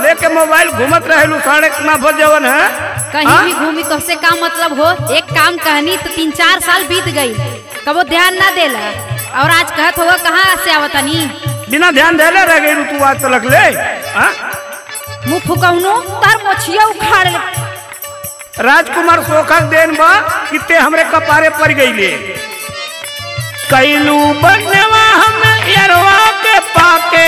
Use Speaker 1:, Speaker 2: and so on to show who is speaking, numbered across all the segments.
Speaker 1: लेके मोबाइल घूमत रहेलू साढ़े ना बजवन है
Speaker 2: कहीं
Speaker 1: हाँ?
Speaker 2: भी घूमी तो से का मतलब हो एक काम कहनी तो तीन चार साल बीत गई कबो ध्यान ना देला और आज कहत हो कहाँ से आवतनी
Speaker 1: बिना ध्यान देले रह गई तू आज तलक ले हाँ?
Speaker 2: मुँह फुकौनो तार मोछिया उखाड़ ले
Speaker 1: राजकुमार सोखा देन बा किते हमरे कपारे पड़ गईले कैलू बनवा हम यरवा के पाके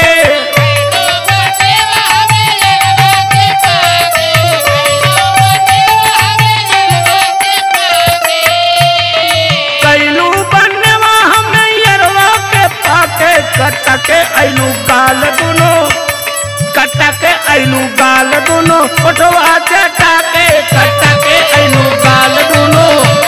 Speaker 1: कैलू बनवा हम यरवा के पाके कटके ऐलू गाल दुनो कटके ऐलू गाल दुनो ओठवा चटाके कटके ऐलू गाल दुनो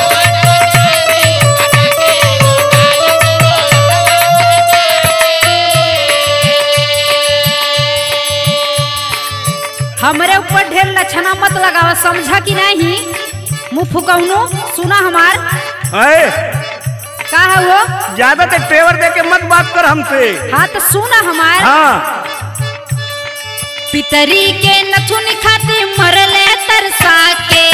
Speaker 2: हमरे ऊपर ढेर लक्षणा मत लगावा समझा कि नहीं मुँह फुकौनो सुना हमार
Speaker 1: अरे
Speaker 2: का है वो
Speaker 1: ज्यादा ते टेवर दे के मत बात कर हमसे
Speaker 2: हाँ तो सुना हमार
Speaker 1: हाँ
Speaker 2: पितरी के नथुन खाते मरले तरसा के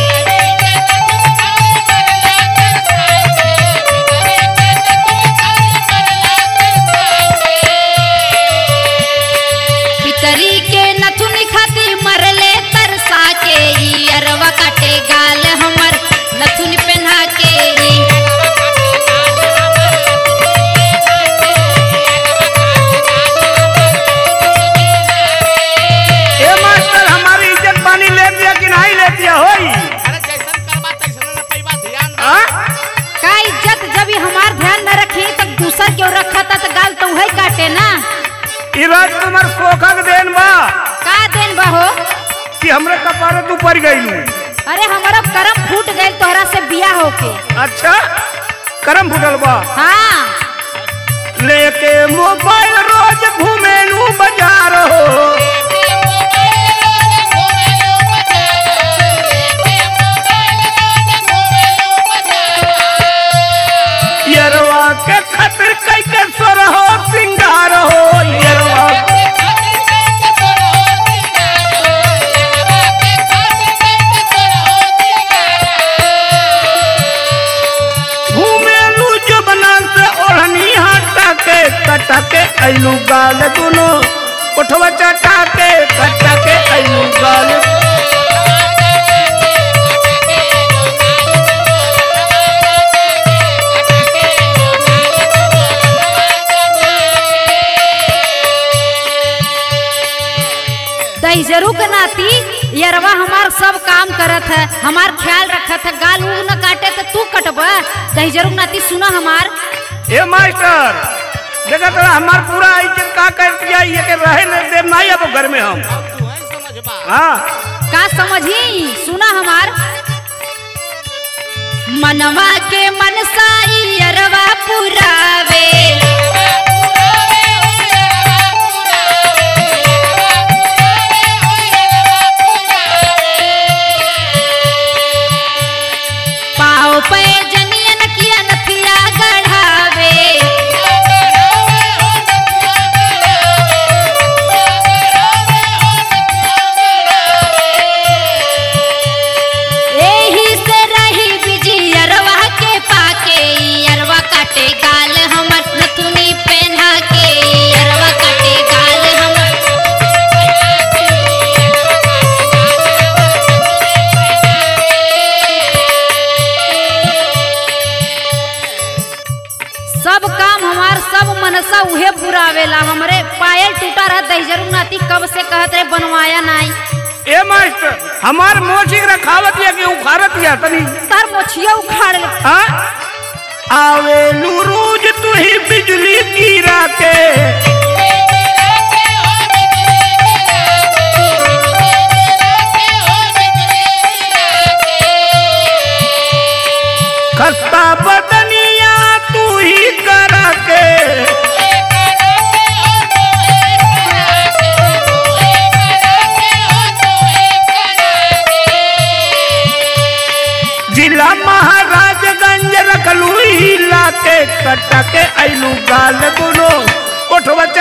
Speaker 2: पितरी के नथुन खाते मरले तरसा के ई अरवा काटे गाल हमर नथुन पहना के ई
Speaker 1: ए मास्टर हमारी इज्जत पानी ले दिया कि नहीं ले दिया होई
Speaker 3: अरे जैसन करबा तैसन न पैबा ध्यान दे।
Speaker 1: हाँ?
Speaker 2: का इज्जत जब ही हमार ध्यान न रखी तो दूसर क्यों रखा था तो गाल तो वही काटे ना
Speaker 1: ई राजकुमार सोखा के देन बा
Speaker 2: का देन बहो
Speaker 1: कि हमरे कपारे तू पड़ गईलू
Speaker 2: अरे हमारा करम फूट गए तोहरा से बिया होके
Speaker 1: अच्छा करम फुटल बा
Speaker 2: हाँ
Speaker 1: लेके मोबाइल रोज घूमेलू बाजार हो यरवा के खतिर कई के स्वर हो सिंगार हो यरवा घूमेलू जो बना से ओढ़नी हटा के कटा के ऐलू गाल दुनो उठवा चटा के कटा के ऐलू गाल
Speaker 2: दहजरू के नाती यरवा हमार सब काम करत है हमार ख्याल रखत है गाल उल न काटे तो तू कटब दहजरू के नाती सुना हमार
Speaker 1: ए मास्टर देखा तोरा हमार पूरा इज्जत का कर दिया ये के रहे न दे नहीं अब घर में हम
Speaker 3: अब तू है समझबा
Speaker 1: हाँ
Speaker 2: का समझी सुना हमार मनवा के मनसाई यरवा पुरावे पाओ पे जनियन किया नथिया गढ़ावे एही से रही बिजी अरवा के पाके अरवा काटे गाल हमर नथुनी पहना के अरवा काटे गाल हमर सब काम हमार सब मनसा उहे पुरावेला हमरे पायल टूटा रहा दहजरू नाती कब से कहत रहे बनवाया नहीं
Speaker 1: ए मास्टर हमार मोची रखावत या कि उखारत या तनी
Speaker 2: तार मोछिया उखाड़ ले
Speaker 1: हाँ आवेलू रोज तू ही बिजली गिरा के खस्ता बदनिया तू ही करा के जिला महाराजगंज रखलू हिला के कटा के ऐलू गाल दुनो उठवा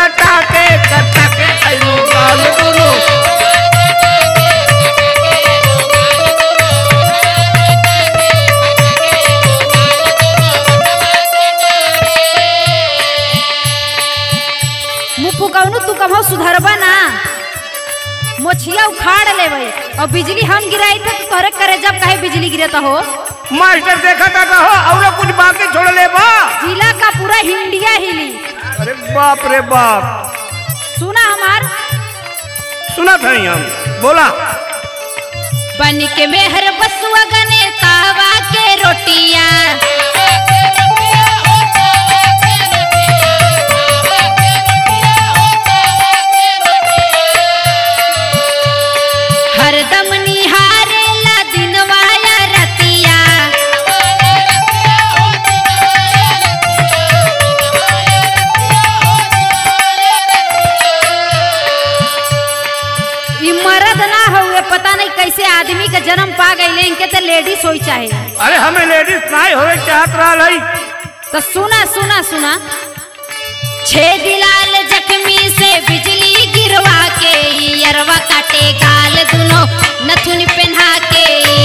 Speaker 2: मोछिया उखाड़ लेवे और बिजली हम गिराई थे तो तोहरे करे जब कहे बिजली गिरता हो
Speaker 1: मास्टर देखा था हो और कुछ बाकी छोड़ ले बा
Speaker 2: जिला का पूरा हिंडिया हिली
Speaker 1: अरे बाप रे बाप
Speaker 2: सुना हमार
Speaker 1: सुना था हम बोला
Speaker 2: बन के मेहर बसुआ गने तावा के रोटिया हरदम निहारेला दिनवा या रतिया ई मर्द ना हुए पता नहीं कैसे आदमी का जन्म पा गई इनके तो लेडीज होई चाहे
Speaker 1: अरे हमें लेडीज नाई होवे चाहत रहा है
Speaker 2: तो सुना सुना सुना छेद लाल जख्मी से बिजली गिरवा के अरवा काटे गाल दुनो नथुन पहना के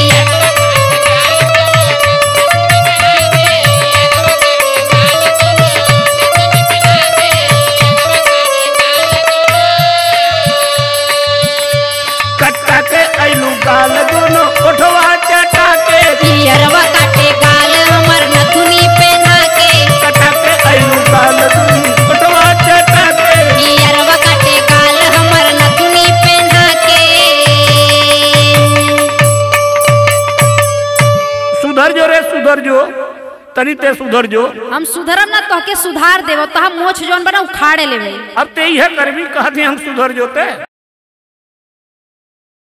Speaker 1: कट्टा के ऐलू गाल दोनों उठवा चटा के
Speaker 2: अरवा काटे गाल हमर नथुनी पहना के
Speaker 1: कट्टा के ऐलू गाल दोनों उठवा चटा के
Speaker 2: अरवा काटे गाल हमर नथुनी पहना के
Speaker 1: सुधर जो रे सुधर जो तनी ते सुधर जो
Speaker 2: हम सुधरम ना तोहके सुधार देव तो हम मोछ जौन बना उखाड़े लेवे
Speaker 1: अब ते यह करवी कहते हम सुधर जोते